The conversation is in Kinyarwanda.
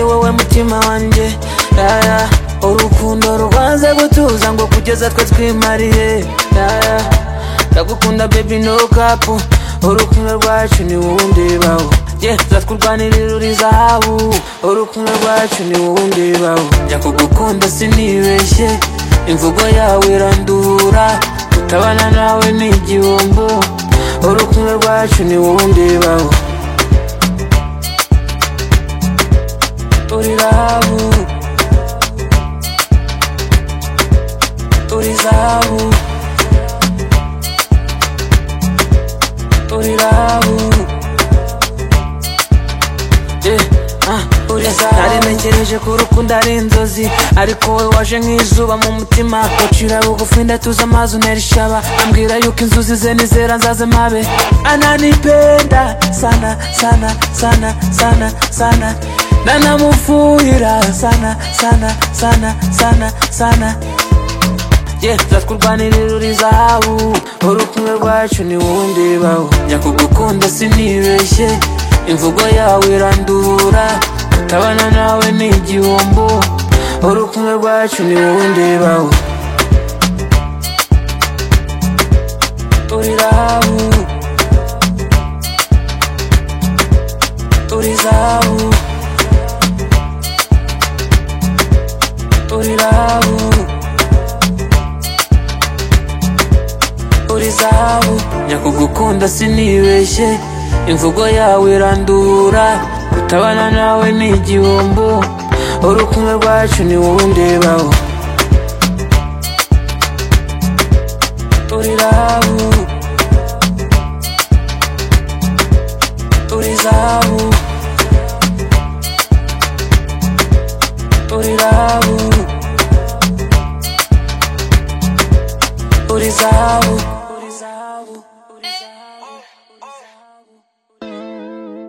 umutima wanjye yaya urukundo rubanza gutuza ngo kugeza twe twimariye yaya ndagukunda baby no kapu urukundo rwacu ni wowe ndebaho yeah, tuzatwurwanirira uri zahabu urukundo rwacu ni wowe ndebaho njya kugukunda sinibeshye imvugo yawe irandura kutabana nawe ni igihombo urukundo rwacu ni wowe ndebaho uri zahabu uri zahabu uri zahabu naremekereje ko urukundo ari inzozi ariko wowe waje nk'izuba mu mutima ucira bugufi ndatuza amazi unera ishaba ambwira yuko inzuzi ze nizera nzaze mabe ananipenda sana sana sana sana sana nanamufuyira sana sana sana sana sana yeah, tuzatwurwanirira uri zahabu urukundo rwacu ni wowe ndebaho njya kugukunda sinibeshye imvugo yawe irandura kutabana nawe ni igihombo urukundo rwacu ni wowe ndebaho uri zahabu uri zahabu uri zahabu uri zahabu njya kugukunda sinibeshye imvugo yawe irandura kutabana nawe ni igihombo urukundo rwacu ni wowe ndebaho uri zahabu uri zahabu uri zahabu uri zahabu